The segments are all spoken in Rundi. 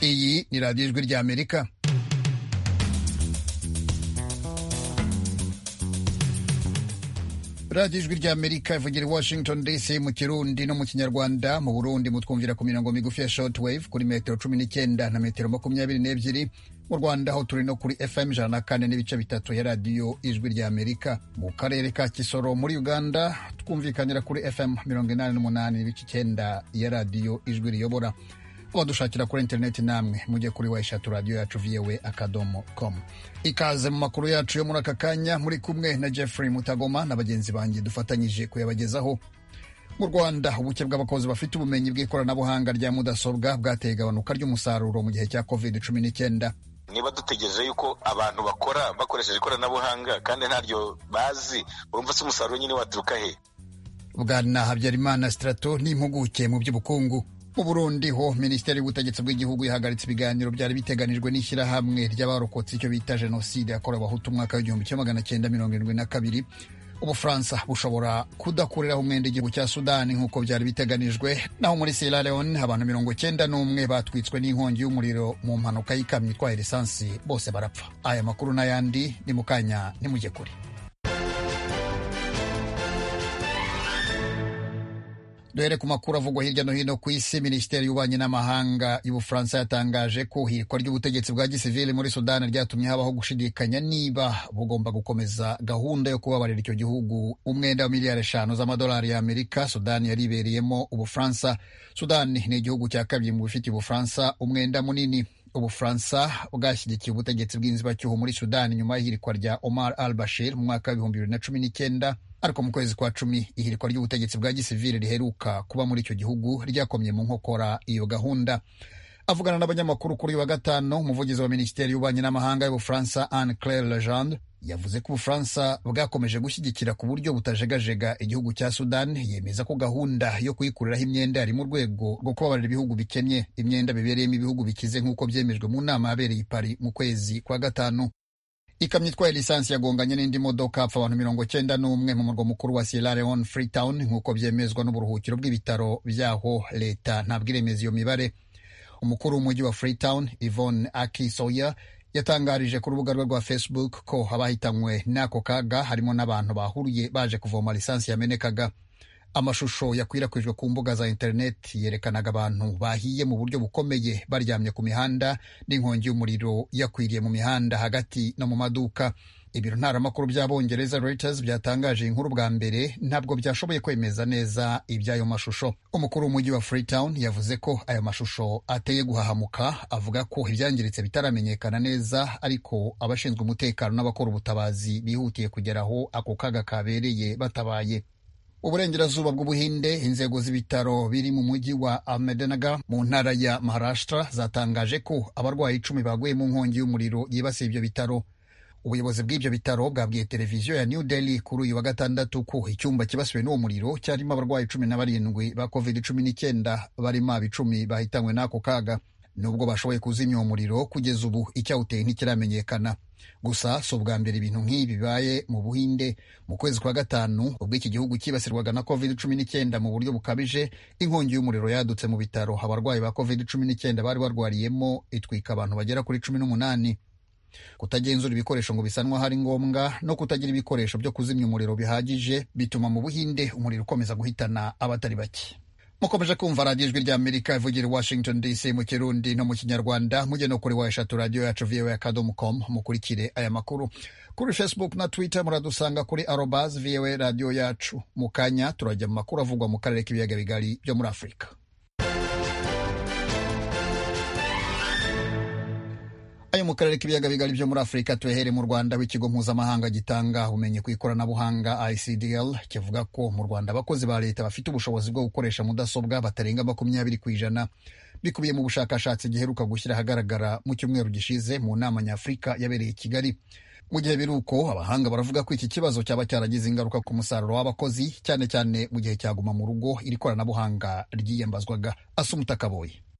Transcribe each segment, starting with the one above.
iyi ni radiyo ijwi ry'amerika radiyo ijwi ry'amerika ivugira i washington dc mu kirundi no mu kinyarwanda mu burundi mutwumvira ku mirongo migufi ya short wave kuri metero cumi n'icyenda na metero makumyabiri n'ebyiri mu rwanda aho turi no kuri fm ijana na kane n'ibice bitatu ya radiyo ijwi ry'amerika mu karere ka kisoro muri uganda twumvikanira kuri fm mirongo inani n'umunani n'ibice icyenda ya radiyo ijwi riyobora abadushakira kuri interineti namwe mujye kuri wa eshatu radiyo yacu viyewe akadomo komu ikaze mu makuru yacu yo muri aka kanya muri kumwe na jeffrey mutagoma na bagenzi banjye dufatanyije kuyabagezaho mu rwanda ubuke bw'abakozi bafite ubumenyi bw'ikoranabuhanga rya mudasobwa bwateye igabanuka ry'umusaruro mu gihe cya covid cumi n'icyenda niba dutegereje yuko abantu bakora bakoresheje ikoranabuhanga kandi ntaryo bazi urumva se umusaruro nyine waturuka he bwana habyarimana strato n'impuguke mu by'ubukungu mu burundi ho minisiteri y'ubutegetsi bw'igihugu yahagaritse ibiganiro byari biteganijwe n'ishyirahamwe ry'abarokotse icyo bita jenoside yakorewe abahutu umwaka w'igihumbi kimwe magana cyenda mirongo irindwi na kabiri ubufaransa bushobora kudakuriraho umwenda igihugu cya sudani nk'uko byari biteganijwe naho muri sierra leone abantu mirongo cyenda n'umwe batwitswe n'inkongi y'umuriro mu mpanuka y'ikamyo itwaye lisansi bose barapfa aya makuru n'ayandi ni mu kanya nimujye kure duhere ku makuru avugwa hirya no hino ku isi minisiteri y'ububanyi n'amahanga y'ubufaransa yatangaje ko ihirikwa ry'ubutegetsi bwa gisivili muri sudani ryatumye habaho gushidikanya niba bugomba gukomeza gahunda yo kubabarira icyo gihugu umwenda wa miliyari eshanu z'amadolari y'amerika sudani yari ibereyemo ubufaransa sudani ni igihugu cya kabiri mu bifitiye ubufaransa umwenda munini ubufaransa bwashyigikiye ubutegetsi bw'inzibacyuho muri sudani nyuma y'ihirikwa rya omar al bashir mu mwaka w'ibihumbi bibiri na cumi n'icyenda ariko mu kwezi kwa cumi ihirikwa ry'ubutegetsi bwa gisivili riheruka kuba muri icyo gihugu ryakomye mu nkokora iyo gahunda avugana n'abanyamakuru kuri uyu wa gatanu umuvugizi wa minisiteri y'ububanyi n'amahanga y'ubufaransa anne claire legendre yavuze ko ubufaransa bwakomeje gushyigikira ku buryo butajegajega igihugu cya sudan yemeza ko gahunda yo kuyikuriraho imyenda yari mu rwego rwo kubabarira ibihugu bikennye imyenda bibereyemo ibihugu bikize nk'uko byemejwe mu nama yabereye i Paris mu kwezi kwa gatanu ikamyo itwaye lisansi yagonganye n'indi modoka apfa abantu mirongo cyenda n'umwe mu murwa mukuru wa Sierra Leone Freetown nk'uko byemezwa n'uburuhukiro bw'ibitaro byaho leta ntabwo iremeza iyo mibare umukuru w'umujyi wa Freetown Yvonne Aki Sawyer yatangarije ku rubuga rwe rwa Facebook ko abahitanywe n'ako kaga harimo n'abantu bahuriye baje kuvoma lisansi yamenekaga amashusho yakwirakwijwe ku mbuga za interineti yerekanaga abantu bahiye mu buryo bukomeye baryamye ku mihanda n'inkongi y'umuriro yakwiriye mu mihanda hagati no mu maduka ibiro ntaramakuru by'abongereza Reuters byatangaje inkuru bwa mbere ntabwo byashoboye kwemeza neza iby'ayo mashusho umukuru w'umujyi wa Freetown yavuze ko ayo mashusho ateye guhahamuka avuga ko ibyangiritse bitaramenyekana neza ariko abashinzwe umutekano n'abakora ubutabazi bihutiye kugera aho ako kaga kabereye batabaye uburengerazuba bw'ubuhinde inzego z'ibitaro biri mu mujyi wa ahmednagar mu ntara ya maharashtra zatangaje ko abarwayi icumi baguye mu nkongi y'umuriro yibasiye ibyo bitaro ubuyobozi bw'ibyo bitaro bwabwiye televiziyo ya new delhi kuri uyu wa gatandatu ko icyumba kibasiwe n'uwo muriro cyarimo abarwayi cumi na barindwi ba covid cumi n'icyenda barimo abicumi bahitanywe n'ako kaga nubwo bashoboye kuzimya uwo muriro kugeza ubu icyawuteye ntikiramenyekana gusa si ubwa mbere ibintu nk'ibi bibaye mu buhinde mu kwezi kwa gatanu ubwo iki gihugu cyibasirwaga na covid cumi n'icyenda mu buryo bukabije inkongi y'umuriro yadutse mu bitaro abarwayi ba covid cumi n'icyenda bari barwariyemo itwika abantu bagera kuri cumi n'umunani kutagenzura ibikoresho ngo bisanwa hari ngombwa no kutagira ibikoresho byo kuzimya umuriro bihagije bituma mu buhinde umuriro ukomeza guhitana abatari bake mukomeje kumva radiyo ijwi ry'amerika ivugira i washington dc mu kirundi no mu kinyarwanda mujye no kuri wa eshatu radiyo yacu voa akadomo com mukurikire aya makuru kuri facebook na twitter muradusanga kuri arobas voa radiyo yacu mu kanya turajya mu makuru avugwa mu karere k'ibiyaga bigari byo muri afurika ayo mu karere k'ibiyaga bigari byo muri afurika tuyahere mu rwanda w'ikigo mpuzamahanga gitanga ubumenyi ku ikoranabuhanga icdl kivuga ko mu rwanda abakozi ba leta bafite ubushobozi bwo gukoresha mudasobwa batarenga makumyabiri ku ijana bikubiye mu bushakashatsi giheruka gushyira ahagaragara mu cyumweru gishize mu nama nyafurika yabereye i kigali mu gihe biri uko abahanga baravuga ko iki kibazo cyaba cyaragize ingaruka ku musaruro w'abakozi cyane cyane mu gihe cyaguma mu rugo iri koranabuhanga ryiyambazwaga asumuta kaboye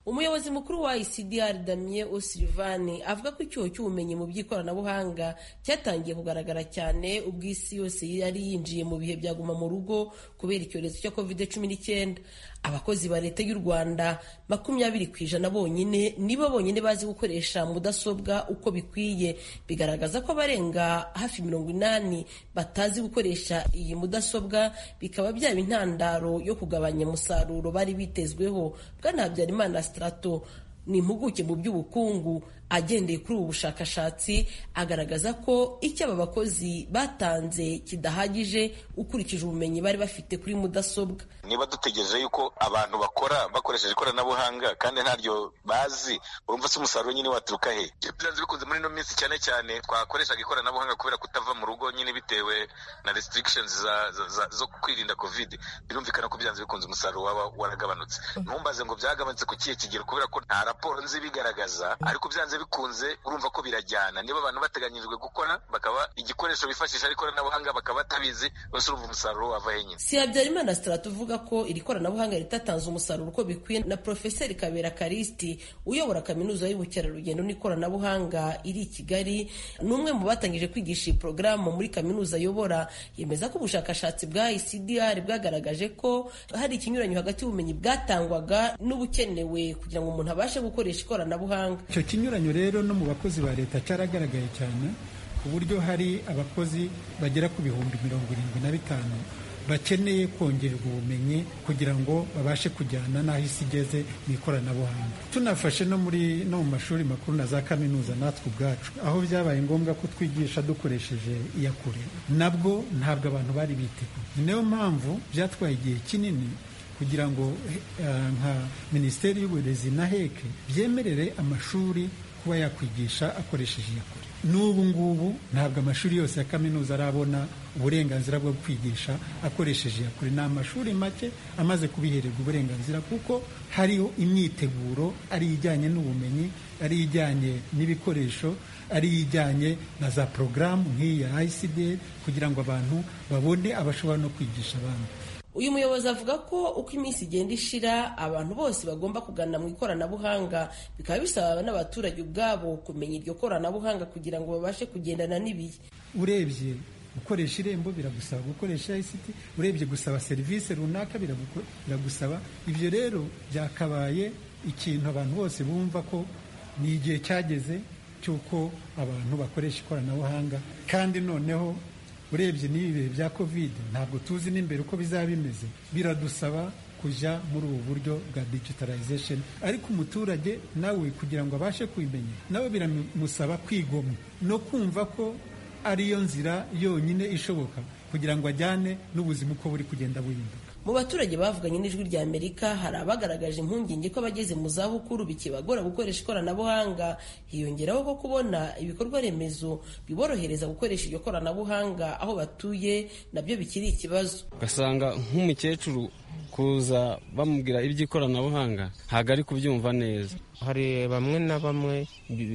umuyobozi mukuru wa ICDR Damien O'Sullivan avuga ko icyuho cy'ubumenyi mu by'ikoranabuhanga cyatangiye kugaragara cyane ubwo isi yose yari yinjiye mu bihe byaguma mu rugo kubera icyorezo cya covid cumi n'icyenda abakozi ba leta y'u rwanda makumyabiri ku ijana bonyine nibo bonyine bazi gukoresha mudasobwa uko bikwiye bigaragaza ko abarenga hafi mirongo inani batazi gukoresha iyi mudasobwa bikaba byaba intandaro yo kugabanya umusaruro bari bitezweho bwana habyarimana strato ni impuguke mu by'ubukungu agendeye kuri ubu bushakashatsi agaragaza ko icyo aba bakozi batanze kidahagije ukurikije ubumenyi bari bafite kuri mudasobwa niba dutegereje yuko abantu bakora bakoresheje ikoranabuhanga kandi ntaryo bazi urumva se umusaruro nyine waturuka he byanze bikunze muri ino minsi cyane cyane twakoreshaga ikoranabuhanga kubera kutava mu rugo nyine bitewe na restrictions za, za, za, zo kwirinda covid birumvikana ko byanze bikunze umusaruro waba waragabanutse ntumbaze ngo byagabanutse ku kihe kigero kubera ko nta raporo nzi bigaragaza ariko byanze bikunze urumva ko birajyana niba abantu bateganyirijwe gukora bakaba igikoresho bifashisha ari ikoranabuhanga bakaba batabizi bose urumva umusaruro wava he nyine si habyarimana strato uvuga ko iri koranabuhanga ritatanze umusaruro uko bikwiye na profeseri kabera karisti uyobora kaminuza y'ubukerarugendo n'ikoranabuhanga iri i kigali ni umwe mu batangije kwigisha iyi porogaramu muri kaminuza ayobora yemeza ko ubushakashatsi bwa icdr bwagaragaje ko hari ikinyuranyo hagati y'ubumenyi bwatangwaga n'ubukenewe kugira ngo umuntu abashe gukoresha ikoranabuhanga icyo kinyuranyo rero no mu bakozi ba leta cyaragaragaye cyane ku buryo hari abakozi bagera ku bihumbi mirongo irindwi na bitanu bakeneye kongererwa ubumenyi kugira ngo babashe kujyana n'aho isi igeze mu ikoranabuhanga tunafashe no muri no mu mashuri makuru na za kaminuza natwe ubwacu aho byabaye ngombwa ko twigisha dukoresheje iyakure nabwo ntabwo abantu bari biteguye niyo mpamvu byatwaye igihe kinini kugira ngo nka minisiteri y'uburezi na heke byemerere amashuri kuba yakwigisha akoresheje iyakure n'ubu ngubu ntabwo amashuri yose ya kaminuza arabona uburenganzira bwo kwigisha akoresheje iyakure ni amashuri make amaze kubihererwa uburenganzira kuko hariho imyiteguro ari ijyanye n'ubumenyi ari ijyanye n'ibikoresho ari ijyanye na za porogaramu nk'iyi ya ICD kugira ngo abantu babone abashobora no kwigisha abandi uyu muyobozi avuga ko uko iminsi igenda ishira abantu bose bagomba kugana mu ikoranabuhanga bikaba bisaba n'abaturage ubwabo kumenya iryo koranabuhanga kugira ngo babashe kugendana n'ibihe urebye gukoresha irembo biragusaba gukoresha ICT urebye gusaba serivisi runaka biragusaba ibyo rero byakabaye ikintu abantu bose bumva ko ni igihe cyageze cy'uko abantu bakoresha ikoranabuhanga kandi noneho urebye n'ibi bihe bya kovide ntabwo tuzi n'imbere uko bizaba bimeze biradusaba kujya muri ubu buryo bwa digitalization ariko umuturage nawe kugira ngo abashe kubimenya nawe biramusaba kwigomwa no kumva ko ariyo nzira yonyine ishoboka kugira ngo ajyane n'ubuzima uko buri kugenda buhinduka mu baturage bavuganye n'ijwi rya amerika hari abagaragaje impungenge ko abageze mu zabukuru bikibagora gukoresha ikoranabuhanga hiyongeraho ko kubona ibikorwa remezo biborohereza gukoresha iryo koranabuhanga aho batuye nabyo bikiri ikibazo ugasanga nk'umukecuru kuza bamubwira iby'ikoranabuhanga ntabwo ari kubyumva neza hari bamwe na bamwe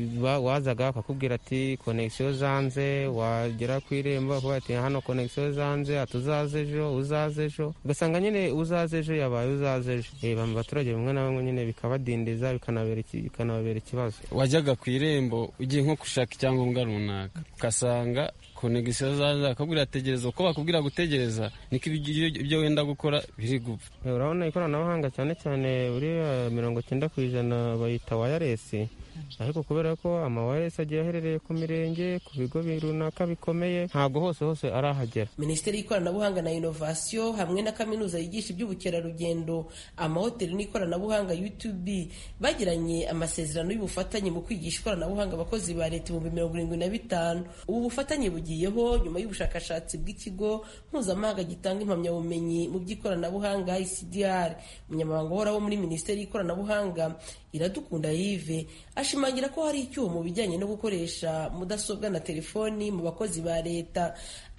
wazaga bakakubwira ati konegisiyo zanze wagera ku irembo bakavuga ati hano konegisiyo zanze ati uzaze ejo uzaze ejo ugasanga nyine uzaze ejo yabaye uzaze ejo reba mu baturage bamwe na bamwe nyine bikabadindiza bikanababera ikibazo wajyaga ku irembo ugiye nko gushaka icyangombwa runaka ugasanga konegisiyo zaza bakabwira tegereza uko bakubwira gutegereza niko ibyo wenda gukora biri gupfa urabona ikoranabuhanga cyane cyane buriya mirongo cyenda ku ijana bayita wayaresi ariko kubera ko amawayaresi agiye aherereye ku mirenge ku bigo runaka bikomeye ntabwo hose hose arahagera minisiteri y'ikoranabuhanga na inovasiyo hamwe na kaminuza yigisha iby'ubukerarugendo amahoteli n'ikoranabuhanga utb bagiranye amasezerano y'ubufatanye mu kwigisha ikoranabuhanga abakozi ba leta ibihumbi mirongo irindwi na bitanu ubu bufatanye bugiyeho nyuma y'ubushakashatsi bw'ikigo mpuzamahanga gitanga impamyabumenyi mu by'ikoranabuhanga icdr umunyamabanga uhoraho muri minisiteri y'ikoranabuhanga iradukunda yive ashimangira ko hari icyuho mu bijyanye no gukoresha mudasobwa na telefoni mu bakozi ba leta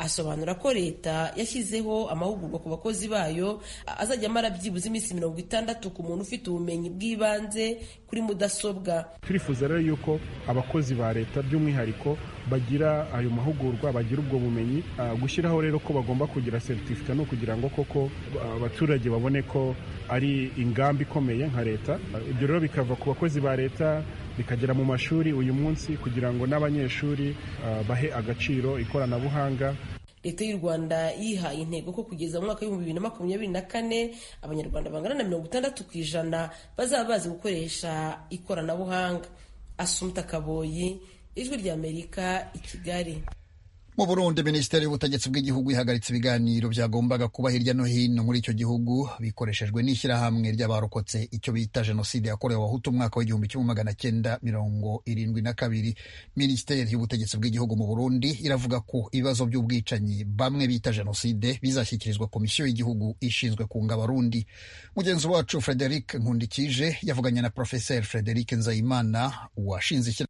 asobanura ko leta yashyizeho amahugurwa ku bakozi bayo azajya amara byibuze iminsi mirongo itandatu ku muntu ufite ubumenyi bw'ibanze kuri mudasobwa turifuza rero yuko abakozi ba leta by'umwihariko bagira ayo mahugurwa bagira ubwo bumenyi gushyiraho rero ko bagomba kugira seritifika no kugira ngo koko abaturage babone ko ari ingamba ikomeye nka leta ibyo rero bikava ku bakozi ba leta bikagera mu mashuri uyu munsi kugira ngo n'abanyeshuri bahe agaciro ikoranabuhanga leta y'u rwanda yihaye intego ko kugeza mu mwaka w'ibihumbi bibiri na makumyabiri na kane abanyarwanda bangana na mirongo itandatu ku ijana bazaba bazi gukoresha ikoranabuhanga asumta kaboyi ijwi ry'amerika i kigali mu burundi minisiteri y'ubutegetsi bw'igihugu ihagaritse ibiganiro byagombaga kuba hirya no hino muri icyo gihugu bikoreshejwe n'ishyirahamwe ry'abarokotse icyo bita jenoside yakorewe abahutu umwaka w'igihumbi kimwe magana cyenda mirongo irindwi na kabiri minisiteri y'ubutegetsi bw'igihugu mu burundi iravuga ko ibibazo by'ubwicanyi bamwe bita jenoside bizashyikirizwa komisiyo y'igihugu ishinzwe kunga abarundi mugenzi wacu frederic nkundikije yavuganye na profeseri frederic nzayimana washinze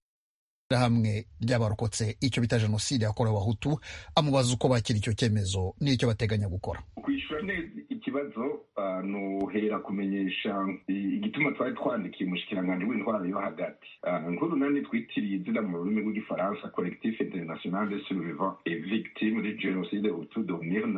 hamwe ry'abarokotse icyo bita jenoside yakorewe abahutu amubaza uko bakira icyo cyemezo n'icyo bateganya gukora kwishyura neza ikibazo ni uhera kumenyesha igituma twari twandikiye umushikiranganji w'intwaro yo hagati nkuru nani twitiriye izina mu rurimi rw'igifaransa collectif international de survivants et victimes de génocide hutu de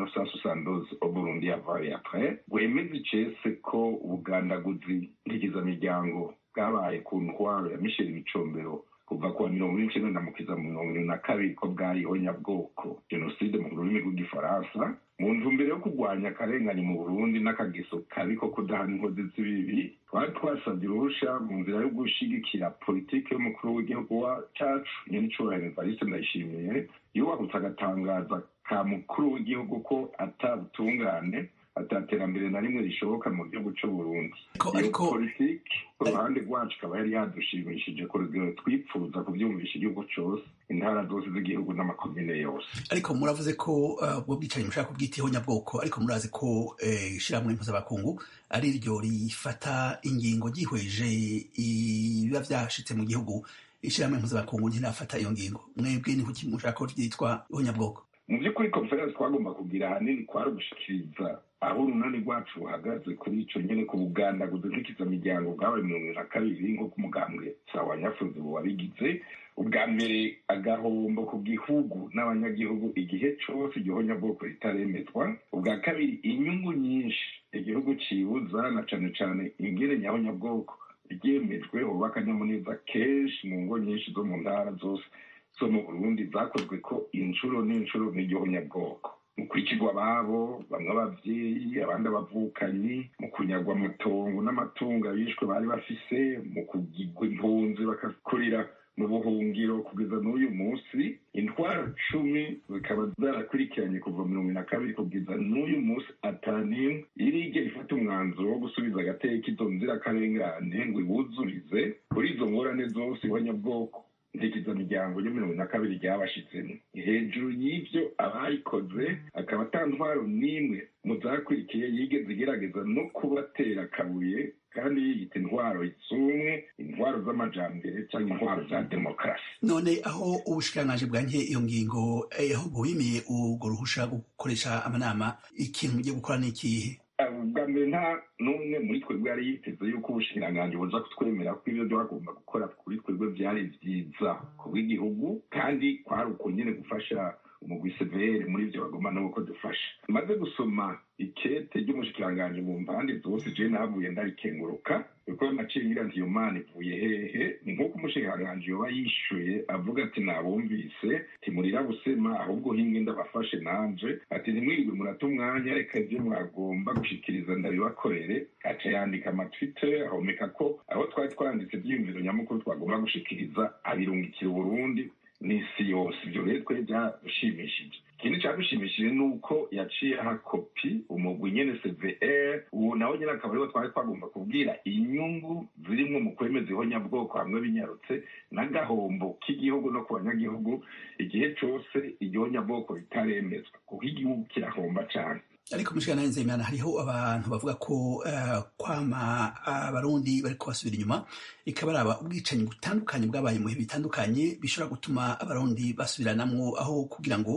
1972 au Burundi avant et après wemeza icese ko ubugandaguzi ntigizamiryango bwabaye ku ntwaro ya michel micombero kuva kuwa mirongo ine n'icyenda ndamukiza mu mirongo irindwi na kabiri ko bwariho nyabwoko jenoside mu rurimi rw'igifaransa mu ntumbero yo kurwanya akarengane mu burundi n'akageso kabi ko kudahana inkozi z'ibibi twari twasabye uruhusha mu nzira yo gushyigikira politiki y'umukuru w'igihugu wa cacu nyenicubahiro evariste ndayishimiye yubahutse agatangaza ka mukuru w'igihugu ko atabutungane ataterambere na rimwe rishoboka mu gihugu cy'u Burundi iyo politiki ku ruhande rwacu ikaba yari yadushimishije ku rugero twipfuza kubyumvisha igihugu cyose intara zose z'igihugu n'amakomine yose ariko muravuze ko ubwo bwicanyi mushaka kubwitaho nyabwoko ariko murazi ko ishyirahamwe mpuzabakungu ari ryo rifata ingingo ryihweje ibiba byashitse mu gihugu ishyirahamwe mpuzabakungu ntirafata iyo ngingo mwebwe ni kuki mushaka ko ryitwa ihonyabwoko mu by'ukuri konferensi twagomba kugira ahanini kwari ugushikiriza aho urunani rwacu ruhagaze kuri icyo nyine ku bugandaguzi bw'ikizamiryango bwabaye mirongo na kabiri nk'uko umugambwe sawa nyafuzi wabigize ubwa mbere agahombo ku gihugu n'abanyagihugu igihe cyose igihonyabwoko ritaremezwa ubwa kabiri inyungu nyinshi igihugu cibuza na cane cane ingene nyahonyabwoko ryemejwe hoba akanyamuneza kenshi mu ngo nyinshi zo mu ntara zose zo mu burundi zakozwe ko inshuro n'inshuro n'igihonyabwoko mu kwicirwa ababo bamwe abavyeyi abandi abavukanyi mu kunyagwa amatongo n'amatungo abishwe bari bafise mu kugirwa impunzi bakakurira mu buhungiro kugeza n'uyu munsi intwaro cumi zikaba zarakurikiranye kuva mirongo na kabiri kugeza n'uyu munsi atanimwe irigera ifata umwanzuro wo gusubiza agateka izo nzirakarengane ngo ibuzurize kuri izo ngorane zose ihonyabwoko ntekezamiryango yo mirongo na kabiri ryabashitsemo hejuru y'ivyo abayikoze akaba ata ntwaro n'imwe mu zakurikiye yigeze igerageza no kubatera akabuye kandi yiyita intwaro z'umwe intwaro z'amajambere cyangwa intwaro za demokarasi none aho ubushikiranganji bwanke iyo ngingo aho bubimiye urwo ruhusha gukoresha amanama ikintu mugiye gukora ni ikihe ubwa mbere nta n'umwe muri twebwe yari yiteze yuko ubushikiranganji buza kutwemera ko ibyo twagomba gukora kuri twebwe byari byiza ku bw'igihugu kandi kwari uko nyine gufasha umugwi severe muri ibyo bagomba nabo ko dufasha maze gusoma ikete ry'umushikiranganji mu mpande zose je nahavuye ndarikenguruka kuko naciye ngira nti iyo mana ivuye hehe ni nk'uko umushikiranganji yoba yishuye avuga ati nabumvise timurira busema ahubwo hinge ndabafashe nanje ati ntimwirirwe murata umwanya reka ibyo mwagomba gushikiriza ndabibakorere aca yandika amatwite ahomeka ko aho twari twanditse ivyiyumviro nyamukuru twagomba gushikiriza abirungikira uburundi n'isi yose ibyo rero twe byadushimishije ikindi cyadushimishije ni uko yaciye aha kopi umugwi nyene cvr ubu nawe nyine akaba ariwo twari twagomba kubwira inyungu zirimwo mu kwemeza ihonyabwoko hamwe binyarutse n'agahombo k'igihugu no ku banyagihugu igihe cose igihonyabwoko ritaremezwa kuko igihugu kirahomba cane ariko mushikana nzeyimana hariho abantu bavuga ko uh, kwama abarundi uh, bariko basubira inyuma ikabaraba ubwicanyi butandukanye bwabaye mu bihe bitandukanye bishobora gutuma abarundi basubiranamwo aho kugira ngo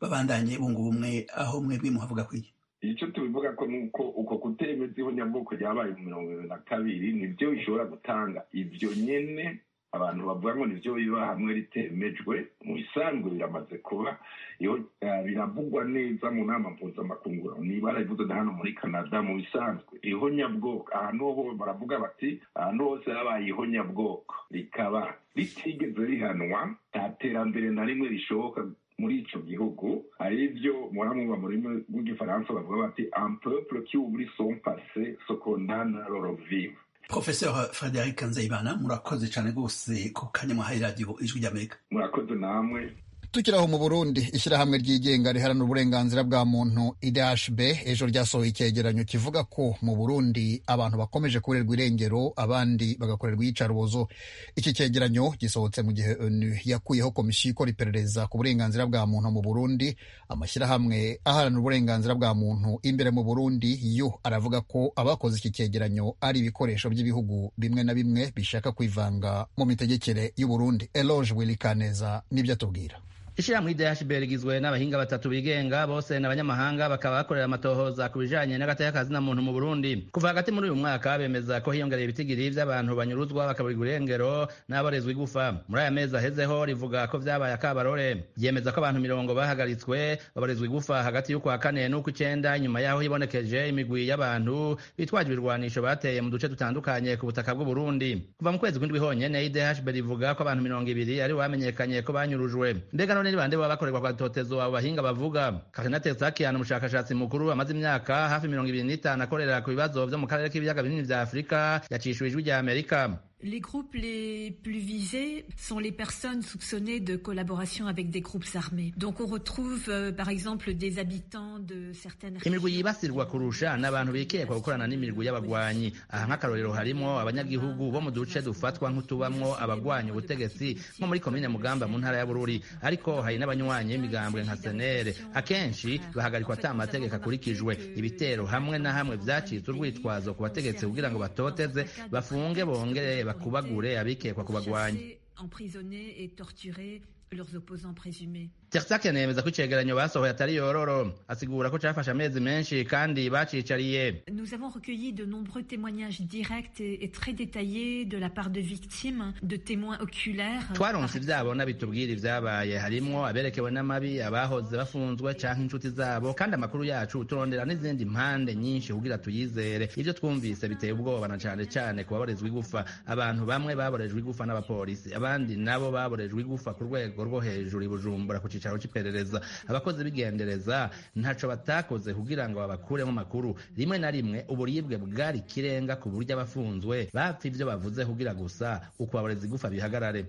babandanye bunga ubumwe aho mwebwe muhavuga kwiye icyo tubivuga ko ni uko uko kutemeza ihonyabwoko ryabaye mu mirongo ibiri na kabiri nibyo bishobora gutanga ibyo nyene abantu bavuga ngo nivyo biba hamwe ritemejwe mu bisanzwe biramaze kuba iyo biravugwa neza mu nama mpuzamakungu niba barabivuze na hano muri canada mu bisanzwe ihonyabwoko ahantu ho baravuga bati ahantu hose habaye ihonyabwoko rikaba ritigeze rihanwa nta terambere na rimwe rishoboka muri ico gihugu ari byo muramwumva mu rurimi rw'igifaransa bavuga bati un peuple qui oublie son passé se condamne à le revivre professeur frederic nzeyimana murakoze cyane rwose ku kanya mwahaye radiyo ijwi ry'amerika murakoze namwe tukiri aho mu burundi ishyirahamwe ryigenga riharanira uburenganzira bwa muntu idhb ejo ryasohoye icyegeranyo kivuga ko mu burundi abantu bakomeje kubererwa irengero abandi bagakorerwa iyicarubozo iki cyegeranyo gisohotse mu gihe onu yakuyeho komisiyo ikora iperereza ku burenganzira bwa muntu mu burundi amashyirahamwe aharanira uburenganzira bwa muntu imbere mu burundi yo aravuga ko abakoze iki cyegeranyo ari ibikoresho by'ibihugu bimwe na bimwe bishaka kwivanga mu mitegekere y'uburundi eloge wilikaneza nibyo atubwira ishyirahamwe idhb rigizwe n'abahinga batatu bigenga bose n'abanyamahanga bakaba bakorera amatohoza ku bijanye n'agateka kazina muntu mu burundi kuva hagati muri uyu mwaka bemeza ko hiyongereye ibitigiri vy'abantu banyuruzwa bakaburirwa irengero n'aborezwa igufa muri aya mezi ahezeho rivuga ko vyabaye akabarore ryemeza ko abantu mirongo bahagaritswe baborezwa igufa hagati y'ukwa kane n'ukw'icenda nyuma yaho hibonekeje imigwi y'abantu bitwaje ibirwanisho bateye mu duce dutandukanye ku butaka bw'uburundi kuva mu kwezi kw'indwi honyene idhb rivuga ko abantu mirongo ibiri ari bamenyekanye ko banyurujwe mbega none ni bande baba bakorerwa kwa totezo abo bahinga bavuga Karina Tesakian umushakashatsi mukuru amaze imyaka hafi mirongo ibiri n'itanu akorera ku bibazo vyo mu karere k'ibiyaga binini vya Afurika yacishuwe ijwi rya Amerika Les groupes les plus visés sont les personnes soupçonnées de collaboration avec des groupes armés. Donc on retrouve euh, par exemple des habitants de certaines imigwi yibasirwa kurusha n'abantu bikekwa gukorana n'imigwi y'abagwanyi aha nk'akarorero harimo abanyagihugu bo mu duce dufatwa nk'utubamwo abagwanya ubutegetsi nko muri komine mugamba mu ntara ya bururi ariko hari n'abanywanyi b'imigambwe nka senere akenshi bahagarikwa ata amategeko akurikijwe ibitero hamwe na hamwe vyacitse urwitwazo ku bategetsi kugira ngo batoteze bafunge bongere bakubagure abikekwa kubagwanya emprisonnés et torturés leurs opposants présumés. Tersake anemeza ko icegeranyo basohoye atari yororo asigura ko cafashe amezi menshi kandi bacicariye Nous avons recueilli de nombreux témoignages directs et, et très détaillés de la part de victimes, de témoins oculaires. twaronse ivyabona bitubwira ivyabaye harimwo aberekewe n'amabi abahoze bafunzwe canke inshuti zabo kandi amakuru yacu turondera n'izindi mpande nyinshi kugira tuyizere ivyo twumvise biteye ubwoba na cane cane ku baborezwa igufa abantu bamwe baborejwe igufa n'abapolisi abandi nabo baborejwe igufa ku rwego rwo hejuru i bujumbura ku cicaro c'iperereza abakozi b'igendereza ntaco batakoze kugira ngo babakuremo amakuru rimwe na rimwe uburibwe bwari ikirenga ku buryo abafunzwe bapfa ivyo bavuze kugira gusa uko aboreza igufa bihagarare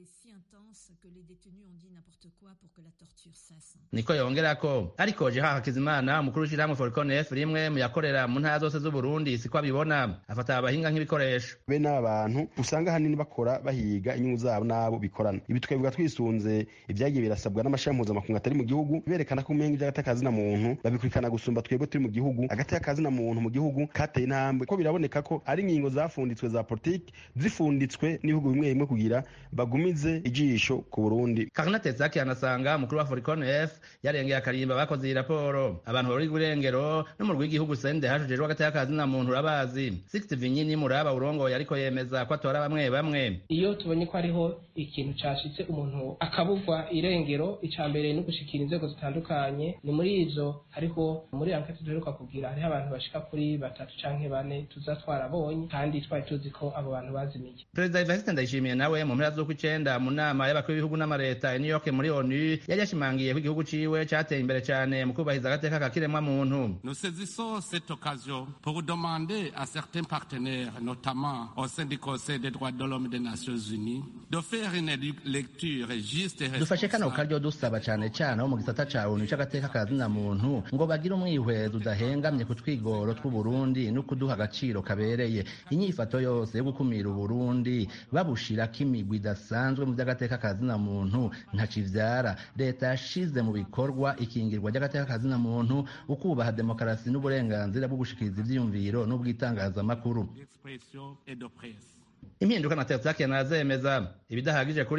niko yongerako ariko jeha hakizimana umukuru w'ishirahamwe forconef rimwe mu yakorera mu ntara zose z'uburundi siko abibona afata abahinga nk'ibikoresho bene aba bantu usanga ahanini bakora bahiga inyungu zabo n'abo bikorana ibi tukabivuga twisunze ibyagiye birasabwa n'amashami mpuzamakungu atari mu gihugu berekana ko umenga iby'agateka na muntu babikurikirana gusumba twebwe turi mu gihugu agateka na muntu mu gihugu kateye intambwe ko biraboneka ko ari ingingo zafunditswe za politiki zifunditswe n'ibihugu bimwe bimwe kugira bagumize ijisho ku burundi karina tezaki anasanga umukuru wa forconef yarengeye akarimba bakoze iyi raporo abantu bari irengero n'umurwi w'igihugu sende hashujejwe agateka na muntu urabazi sixty vinyini muraba urongoye ariko yemeza ko atora bamwe bamwe iyo tubonye ko hariho ikintu cashitse umuntu akabugwa irengero ica mbere no gushikira inzego zitandukanye ni muri ivyo hariho muri ankete duheruka kugira hariho abantu bashika kuri batatu canke bane tuza twarabonye kandi twari tuzi ko abo bantu bazimiye perezida evariste ndayishimiye nawe mu mpera z'ukw'icenda mu nama y'abakuru b'ibihugu n'amareta i new york muri onu yari yashimangiye ko igihugu ciwe cateye imbere cane mu kubahiriza agateka ka kiremwa muntu Nous saisissons cette occasion pour demander à certains partenaires, notamment au sein du Conseil des droits de l'homme des Nations Unies, de faire une lecture juste et dufashe kano karyo dusaba cane cane abo mu gisata ca onu c'agateka ka zina muntu ngo bagire umwihwezo udahengamye ku twigoro tw'uburundi no kuduha agaciro kabereye inyifato yose yo gukumira uburundi babushirako imigwi idasanzwe mu vy'agateka ka zina muntu ntaco ivyara leta yashize mu bikorwa ikingirwa ry'agateka ka zina muntu ukubaha demokarasi n'uburenganzira bwo gushikiriza ivyiyumviro n'ubw'itangazamakuru d'expression et de presse. impinduka na tersaki yanazemeza ibidahagije kuri we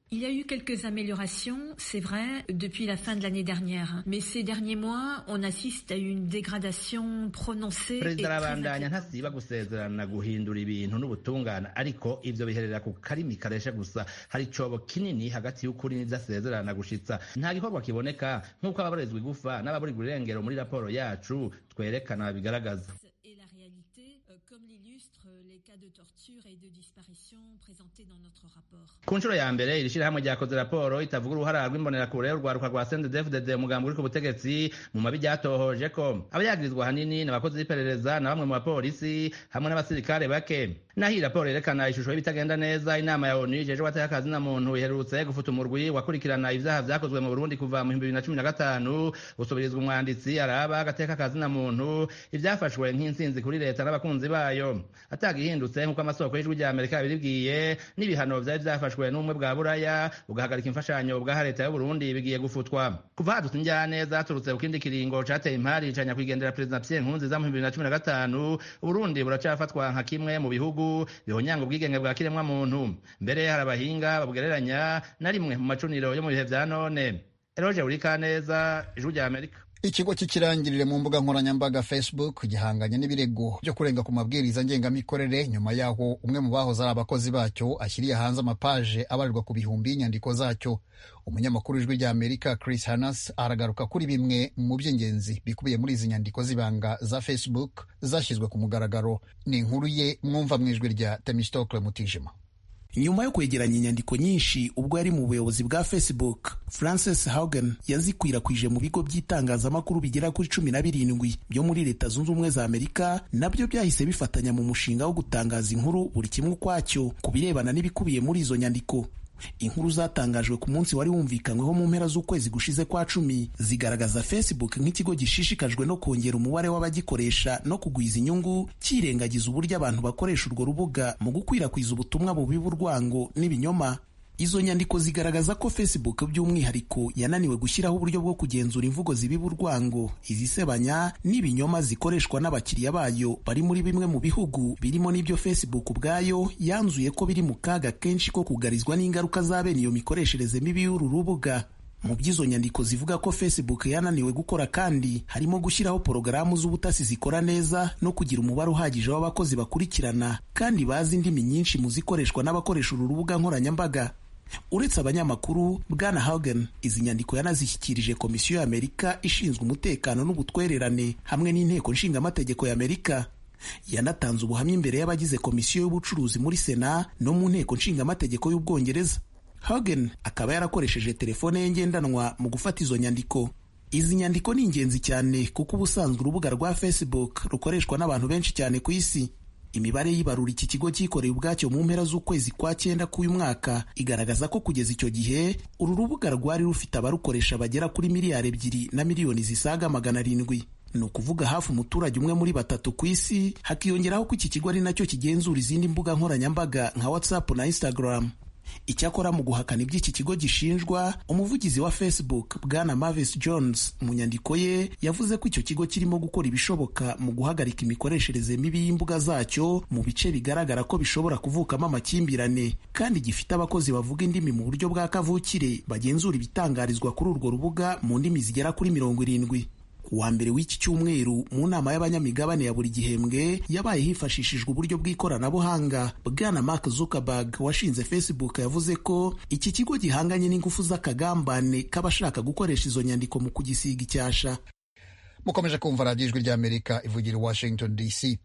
Il y a eu quelques améliorations, c'est vrai, depuis la fin de l'année dernière. Mais ces derniers mois, on assiste à une dégradation prononcée. perezida arabandanya ntasiba gusezerana guhindura ibintu n'ubutungane ariko ivyo biherera ku karimi karesha gusa hari icobo kinini hagati y'ukuri n'idasezerana gushitsa nta gikorwa kiboneka nk'uko ababurizwa igufa n'ababurirwa irengero muri raporo yacu twerekana babigaragaza Et la réalité, euh, comme l'illustrent les cas de torture et de disparition présentés dans notre rapport. ku nshuro ya mbere iri shirahamwe ryakoze raporo itavuga uruhara rw'imbonerakure urwaruka rwa sendedefudede umugambi uri ku butegetsi mu mabi ryatohoje ko abayagirizwa hanini ni abakozi b'iperereza na bamwe mu bapolisi hamwe n'abasirikare bake naho iyi raporo yerekana ishusho y'ibitagenda neza inama ya onu ijejwe abateka na muntu iherutse gufuta umurwi wakurikirana ivyaha vyakozwe mu burundi kuva mu bibiri na cumi na gatanu gusubirizwa umwanditsi araba agateka na muntu ivyafashwe nk'intsinzi kuri leta n'abakunzi bayo atagihindutse nk'uko amasoko y'ijwi rya amerika yabibibwiye n'ibihano vyari vyafashwe n'ubumwe bwa buraya bugahagarika imfashanyo bwaha leta y'uburundi bigiye gufutwa kuva hadutse injyane zaturutse ku kindi kiringo cateye impari ca nyakwigendera perezida pierre nkurunziza mu bibiri na cumi na gatanu uburundi buracafatwa nka kimwe mu bihugu bihonyanga ubwigenge bwa kiremwa muntu mbere hari abahinga babugereranya na rimwe mu macuniro yo mu bihe vya none eroje urikaneza ijwi rya amerika ikigo cy'ikirangirire mu mbuga nkoranyambaga facebook gihanganye n'ibirego byo kurenga ku mabwiriza ngengamikorere nyuma y'aho umwe mu bahoze ari abakozi bacyo ashyiriye hanze amapaje abarirwa ku bihumbi y'inyandiko zacyo umunyamakuru w'ijwi rya amerika chris hanas aragaruka kuri bimwe mu by'ingenzi bikubiye muri izi nyandiko z'ibanga za facebook zashyizwe ku mugaragaro ni inkuru ye mwumva mu ijwi rya temistokle mutijima nyuma yo kwegeranya inyandiko nyinshi ubwo yari mu buyobozi bwa facebook francis haugen yazikwirakwije mu bigo by'itangazamakuru bigera kuri cumi na birindwi byo muri leta zunze ubumwe za amerika nabyo byahise bifatanya mu mushinga wo gutangaza inkuru buri kimwe ukwacyo ku birebana n'ibikubiye muri izo nyandiko inkuru zatangajwe ku munsi wari wumvikanyweho mu mpera z'ukwezi gushize kwa cumi zigaragaza facebook nk'ikigo gishishikajwe no kongera umubare w'abagikoresha no kugwiza inyungu cyirengagiza uburyo abantu bakoresha urwo rubuga mu gukwirakwiza ubutumwa bubiba urwango n'ibinyoma izo nyandiko zigaragaza ko facebook by'umwihariko yananiwe gushyiraho uburyo bwo kugenzura imvugo zibiba urwango izisebanya n'ibinyoma zikoreshwa n'abakiriya bayo bari muri bimwe mu bihugu birimo n'ibyo facebook ubwayo yanzuye ko biri mu kaga kenshi ko kugarizwa n'ingaruka za bene iyo mikoreshereze mibi y'uru rubuga mu by'izo nyandiko zivuga ko facebook yananiwe gukora kandi harimo gushyiraho porogaramu z'ubutasi zikora neza no kugira umubare uhagije w'abakozi bakurikirana kandi bazi indimi nyinshi mu zikoreshwa n'abakoresha uru rubuga nkoranyambaga uretse abanyamakuru bwana hagen izi nyandiko yanazishyikirije komisiyo y'amerika ishinzwe umutekano n'ubutwererane hamwe n'inteko nshingamategeko y'amerika yanatanze ubuhamya imbere y'abagize komisiyo y'ubucuruzi muri sena no mu nteko nshingamategeko y'ubwongereza hagen akaba yarakoresheje telefone ye ngendanwa mu gufata izo nyandiko izi nyandiko ni ingenzi cyane kuko ubusanzwe urubuga rwa facebook rukoreshwa n'abantu benshi cyane ku isi imibare y'ibarura iki kigo cyikoreye ubwacyo mu mpera z'ukwezi kwa cyenda k'uyu mwaka igaragaza ko kugeza icyo gihe uru rubuga rwari rufite abarukoresha bagera kuri miliyari ebyiri na miliyoni zisaga magana arindwi ni ukuvuga hafi umuturage umwe muri batatu ku isi hakiyongeraho ko iki kigo ari nacyo kigenzura izindi mbuga nkoranyambaga nka whatsapp na instagram icyakora mu guhakana iby'iki kigo gishinjwa umuvugizi wa facebook bwana mavis jones mu nyandiko ye yavuze ko icyo kigo kirimo gukora ibishoboka mu guhagarika imikoreshereze mibi y'imbuga zacyo mu bice bigaragara ko bishobora kuvukamo amakimbirane kandi gifite abakozi bavuga indimi mu buryo bwa kavukire bagenzura ibitangarizwa kuri urwo rubuga mu ndimi zigera kuri mirongo irindwi wa mbere w'iki cyumweru mu nama y'abanyamigabane ya buri gihembwe yabaye hifashishijwe uburyo bw'ikoranabuhanga bwana mark zuckerberg washinze facebook yavuze ko iki kigo gihanganye n'ingufu z'akagambane k'abashaka gukoresha izo nyandiko mu kugisiga icyasha mukomeje kumva radiyo ijwi ry'amerika ivugira i washington dc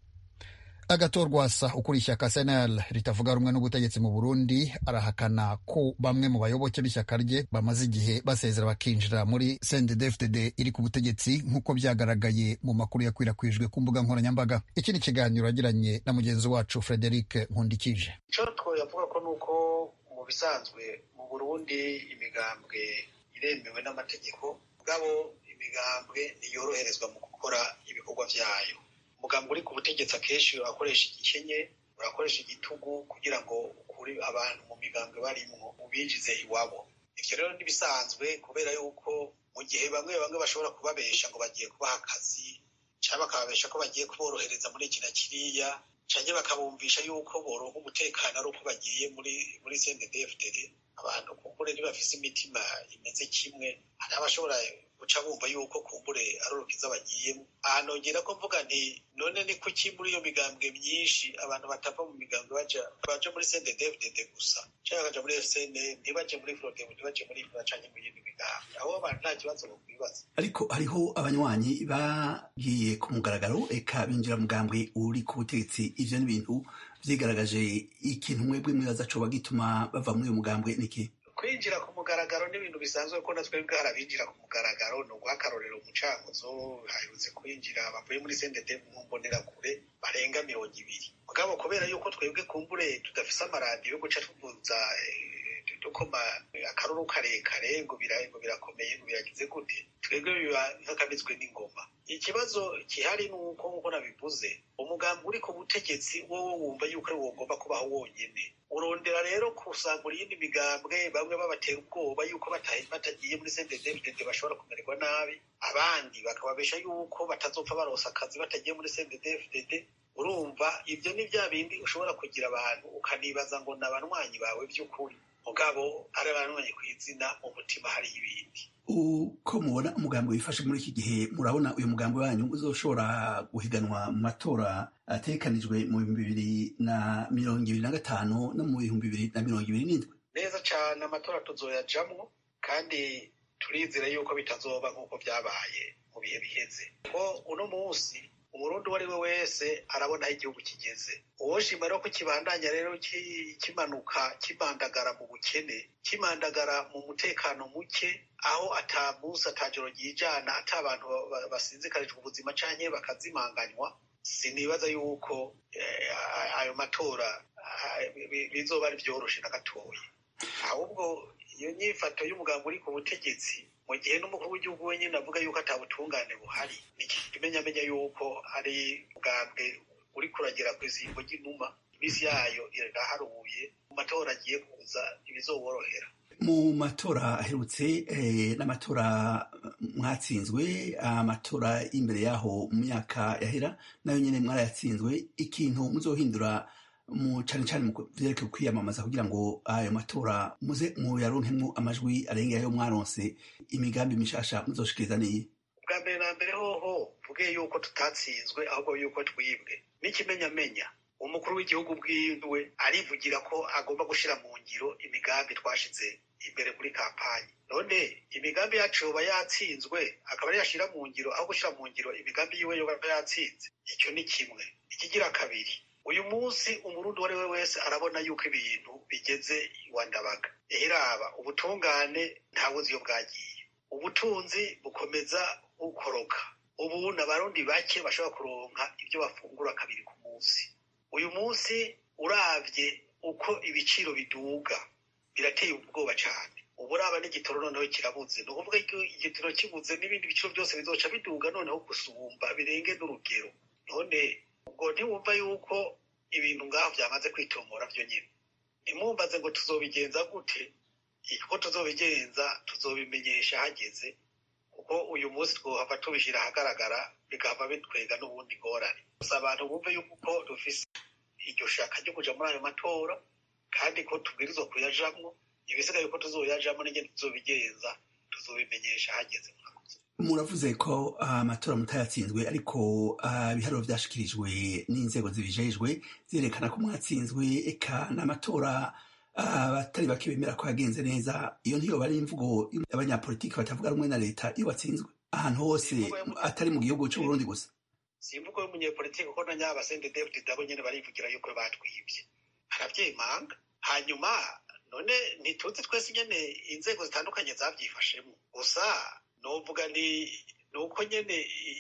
agatorwasa ukuriye ishyaka senel ritavuga rumwe n'ubutegetsi mu burundi arahakana ko bamwe mu bayoboke b'ishyaka rye bamaze igihe basezera bakinjira muri cndd iri ku butegetsi nk'uko byagaragaye mu makuru yakwirakwijwe ku mbuga nkoranyambaga iki ni ikiganiro yagiranye na mugenzi wacu frederic nkundikije icyo twavuga ko ni uko mu bisanzwe mu burundi imigambwe iremewe n'amategeko bwabo imigambwe ntiyoroherezwa mu gukora ibikorwa byayo umugambwe uri ku butegetsi akenshi urakoresha igikenye urakoresha igitugu kugira ngo ukure abantu mu migambwe barimwo ubinjize iwabo ivyo rero ntibisanzwe kubera yuko mu gihe bamwe bamwe bashobora kubabesha ngo bagiye kubaha akazi cyangwa bakababesha ko bagiye kuborohereza muri iki na kiriya canke bakabumvisha yuko boronka umutekano ari uko bagiye muri muri CNDD-FDD abantu kumbure ntibafise imitima imeze kimwe hari abashobora guca bumva yuko kumbure ari urukiza bagiyemo aha nongera ko mvuga nti none ni kuki muri iyo migambwe myinshi abantu batava mu migambwe baja baja muri CNDD-FDD gusa canke bakaja muri FCN ntibaje muri FRODEB ntibaje muri FRA canke mu yindi migambwe aho abantu nta kibazo bokwibaza ariko hariho abanywanyi bagiye ku mugaragaro eka binjira mugambwe uri ku butegetsi ivyo ni ibintu vyigaragaje ikintu mwebwe mwibaza coba gituma bava muri uyo mugambwe niki kwinjira ku mugaragaro n'ibintu bisanzwe ko natwe bwara binjira ku mugaragaro ni uguhakarorera umucanguzo haherutse kwinjira bavuye muri sendete mu mbonerakure barenga mirongo ibiri mugabo kubera yuko twebwe kumbure tudafise amaradiyo yo guca tuvuza dukoma akaruru karekare ngo ngo birakomeye ngo biragize gute twebwe biba nk'akabitswe n'ingoma ikibazo gihari ni uko nk'uko nabivuze umugambi uri ku butegetsi wowe wumva yuko ari wogomba kubaho wonyene urondera rero kusangura iyindi migambwe bamwe babatera ubwoba yuko batagiye muri CNDD-FDD bashobora kumererwa nabi abandi bakababesha yuko batazopfa baronsa akazi batagiye muri CNDD-FDD urumva ibyo ni bya bindi ushobora kugira abantu ukanibaza ngo ni abanywanyi bawe by'ukuri mugabo ari abanywanyi ku izina mu mutima hari ibindi uko mubona umugambi wifashe muri iki gihe murabona uyu mugambi wanyu uzoshobora guhiganwa mu matora ategekanijwe mu bihumbi bibiri na mirongo ibiri na gatanu no mu bihumbi bibiri na mirongo ibiri n'indwi neza cyane amatora tuzoyajamwo kandi turizera yuko bitazoba nk'uko byabaye mu bihe biheze ko uno munsi umurundi uwo ari we wese arabona aho igihugu kigeze uwoshima rero ko kibandanya rero kimanuka kimandagara mu bukene kimandagara mu mutekano muke aho ata munsi atajoro ryijana ata abantu basinzikarijwe ubuzima canke bakazimanganywa sinibaza yuko ayo matora bizoba ari vyoroshe na gatoya ahubwo iyo nyifato y'umugambi uri ku butegetsi mu gihe n'umukuru w'igihugu wenyine avuga yuko ata butungane buhari ikimenyamenya yuko ari ubwambwe uri kuragera ku isimbo ry'inuma iminsi yayo iraharuye mu matora agiye kuza ibizoborohera mu matora aherutse n'amatora mwatsinzwe amatora y'imbere yaho mu myaka yahera nayo nyine mwarayatsinzwe ikintu muzohindura mu cyane cyane mu byerekeye kwiyamamaza kugira ngo ayo matora muze muyaronkemwo amajwi arenga ayo mwaronse imigambi mishasha muzoshikiriza niyi bwa mbere na mbere hoho mvuge yuko tutatsinzwe ahubwo yuko twibwe n'ikimenyamenya umukuru w'igihugu bwiwe arivugira ko agomba gushira mu ngiro imigambi twashize imbere muri kampanyi none imigambi yacu yoba yatsinzwe akaba ari yashira mu ngiro aho gushira mu ngiro imigambi yiwe yoba yatsinze icyo ni kimwe ikigira kabiri uyu munsi umurundi uwo ari we wese arabona yuko ibintu bigeze iwa ndabaga ihiraba ubutungane ntabuzi iyo bwagiye ubutunzi bukomeza bukoroka ubu n'abarundi bake bashobora kuronka ibyo bafungura kabiri ku munsi uyu munsi uravye uko ibiciro biduga birateye ubwoba cyane ubu uraba n'igitoro noneho kirabuze ni ukuvuga ko igitoro kibuze n'ibindi biciro byose bizoca biduga noneho gusumba birenge n'urugero none ubwo ntiwumva yuko ibintu ngaho byamaze kwitomora byo nyine ntimwumbaze ngo tuzobigenza gute uko tuzobigenza tuzobimenyesha hageze kuko uyu munsi twohava tubishyira ahagaragara bigahava bitwega n'ubundi ngorane gusa abantu bumve yuko dufise iryo shaka ryo kuja muri ayo matora kandi ko tubwirizwa kuyajamwo ibisigaye ko tuzoyajamwo n'ingene tuzobigenza tuzobimenyesha hageze muravuze ko amatora mutayatsinzwe ariko ibiharuro byashikirijwe n'inzego zibijejwe zerekana ko mwatsinzwe eka n'amatora abatari bake bemera ko yagenze neza iyo ntiyoba ari imvugo abanyapolitiki batavuga rumwe na leta iyo batsinzwe ahantu hose atari mu gihugu cy'uburundi gusa si imvugo y'umunyepolitiki kuko na nyaba sende david dabo nyine barivugira yuko batwibye arabyemanga hanyuma none ntituzi twese nyine inzego zitandukanye zabyifashemo gusa novuga ni ni uko nyine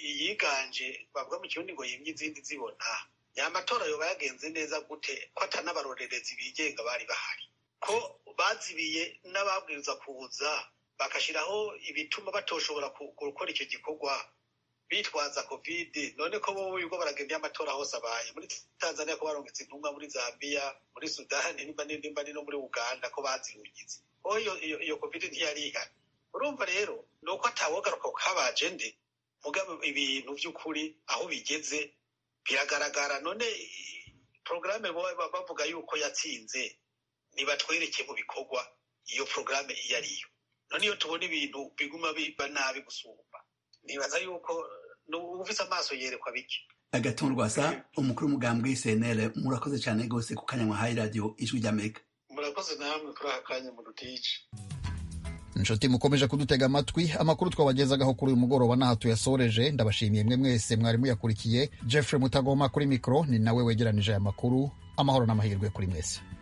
yiganje bavuga mu kirundi ngo yimye izindi zibona nyamatora yoba yagenze neza gute ko atanabarorerezi bigenga bari bahari ko bazibiye n'ababwiriza kuza bagashyiraho ibituma batoshobora gukora icyo gikorwa bitwaza kovide none ko bo yuko baragenda amatora hose abaye muri tanzania ko barongetse intumwa muri zambia muri sudani nimba nimba no muri uganda ko bazirugize ko iyo kovide ntiyari ihari urumva rero ni uko atawogaruka kabaje nde mugabo ibintu by'ukuri aho bigeze biragaragara none porogaramu bavuga yuko yatsinze nibatwereke mu bikorwa iyo porogaramu iyo ariyo none iyo tubona ibintu biguma biba nabi gusumba nibaza yuko ufite amaso yerekwa bike agatuntu rwasa umukuru w'umugambwe cnl murakoze cyane rwose ku kanya mwahaye radiyo ijwi ry'amerika murakoze namwe kuri aka kanya mu rutici inshuti mukomeje kudutega amatwi amakuru twabagezagaho kuri uyu mugoroba n'aha tuyasoreje ndabashimiye mwe mwese mwari muyakurikiye jeffrey mutagoma kuri mikoro ni nawe wegeranije aya makuru amahoro n'amahirwe kuri mwese